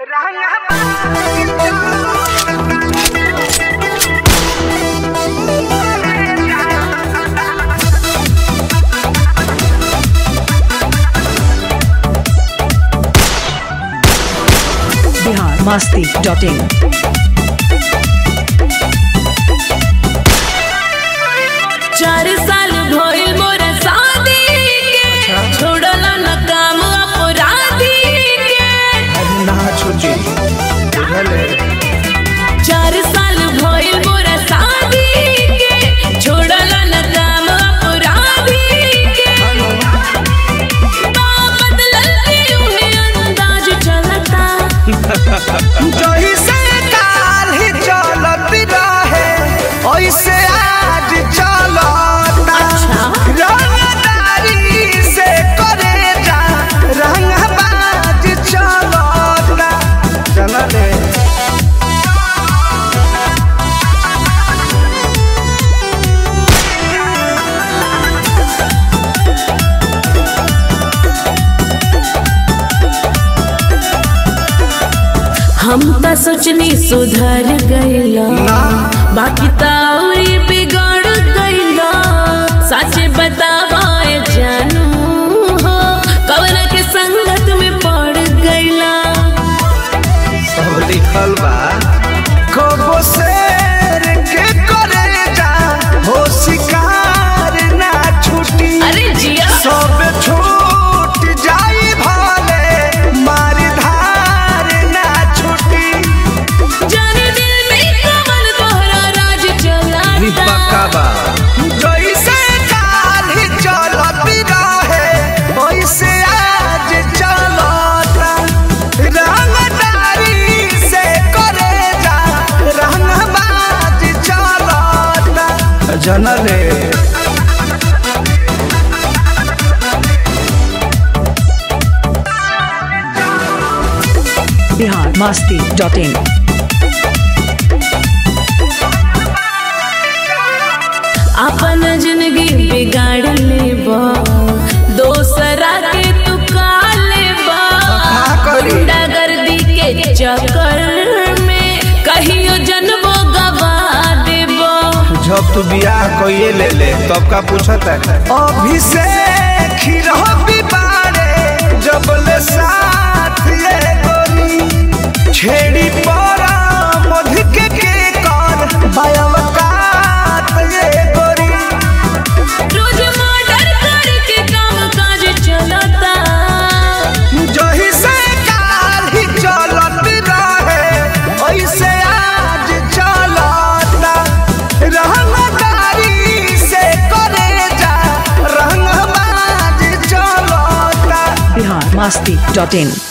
Bihar Masti dot in चार साल भइल मोर शादी के छोड़ल न काम अपराधी के ना छुटी बुझले चार साल भइल मोर शादी के छोड़ल न काम अपराधी के बा बदलल के उहे अंदाज चलता जही से काल ही चलत रहे ऐसे आज चलता अच्छा। रंगदारी से करे जा रंगबाज चलता चलले हम त सोचनी सुधर गइला बाकी त औरी बिगड़ गइला सच बतावाए जानू हो कवन के संगत में पड़ गइला सब लिखल बा कबो शेर के करे जा हो शिकार ना छुटी अरे जिया सब छूट जाई भाले मारी धार ना छुटी जाने दिल में कवन तोहरा राज चलाता बा जैसे काल ही चलत रहे वैसे आज चलता रंगदारी से करे जा रंगबाज चलता जनले बिहार मस्ती डॉट इन अपन जिंदगी बिगाड़ लेबा दोसरा के तू का लेबा का करी? गुंडागर्दी के चक्कर में कहियो जन्मो गवा देबा जब तू बियाह कइए ले ले तब का पूछत है अभिषेक खिरह बिबारे जब ले साथ ये गोरी छेड़ी परा मध के के कर बायवकात ये गोरी रोज मर्डर करके काम काज चलता जही से काल ही चलत रहे ऐसे आज चलता रंगदारी से करे जा रंगबाज चलता बिहार मस्ती डॉट इन